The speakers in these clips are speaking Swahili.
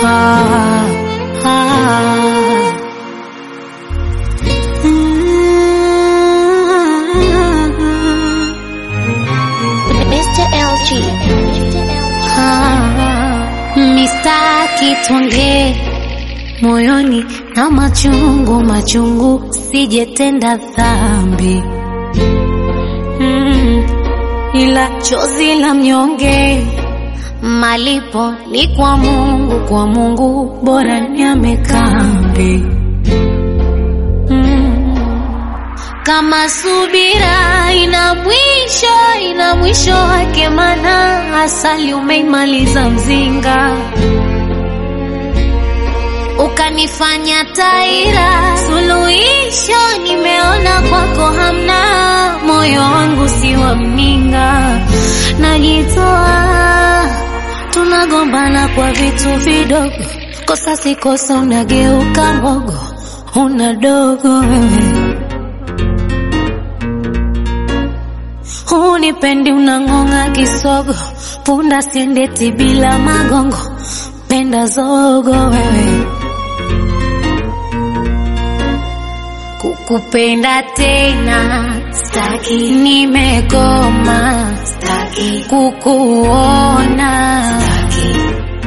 ah, ah. Mr. LG. Mistaki tuongee moyoni na machungu machungu, sijetenda dhambi mm, ila chozi la mnyonge malipo ni kwa Mungu, kwa Mungu bora niame kambi mm. Kama subira ina mwisho, ina mwisho wake, mana asali umeimaliza mzinga, ukanifanya taira. Suluhisho nimeona kwako hamna, moyo wangu si wa mninga, najitoa, tunagombana kwa vitu vidogo, kosa si kosa, unageuka mbogo, una dogo wewe Hunipendi unang'ong'a kisogo, punda siendeti bila magongo, penda zogo wewe. Kukupenda tena staki, nimekoma staki, kukuona staki,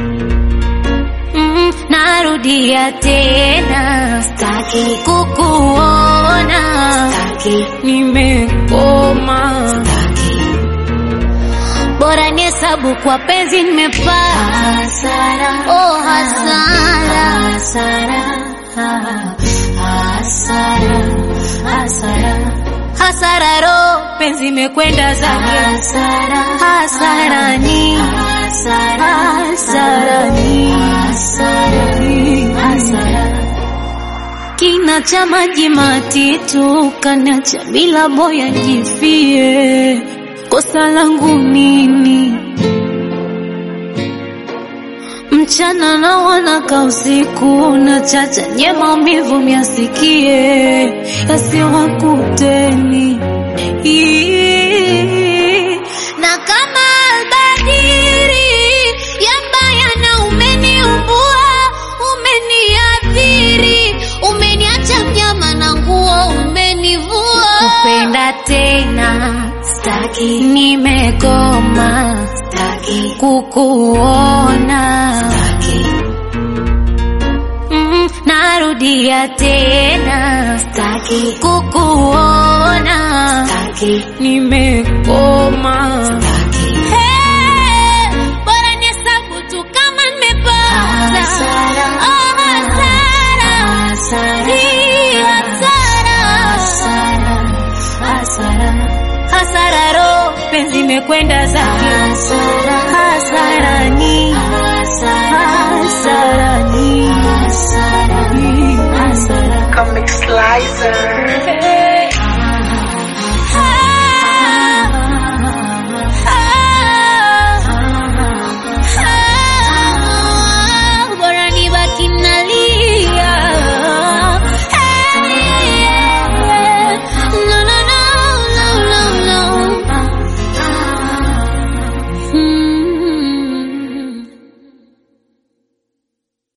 mm, narudia tena staki, kukuona staki, nimekoma staki, bora ni hesabu kwa penzi nimepata hasara, oh hasara, hasara, hasara, hasara, hasara, ro penzi imekwenda zake hasara, hasara ni hasara, hasara ni hasara ni hasara kina cha maji matitu kanacha bila boya jifie, kosa langu nini? Mchana na wanaka usiku na chacha nye maumivu myasikie yasiwakuteni Ii. na kama albadiri yambaya na umeniumbua umeniathiri umeniacha mnyama na nguo umenivua kupenda tena staki nimekoma staki kukuona staki mm, narudia tena staki kukuona staki nimekoma staki hey, bora nihesabu tu kama nimepata Hasara. oh, hasara Hii hasara hasara ro penzi imekwenda zake hasara ni hasara ni Hasara. hasara Comic Slicer. Hey.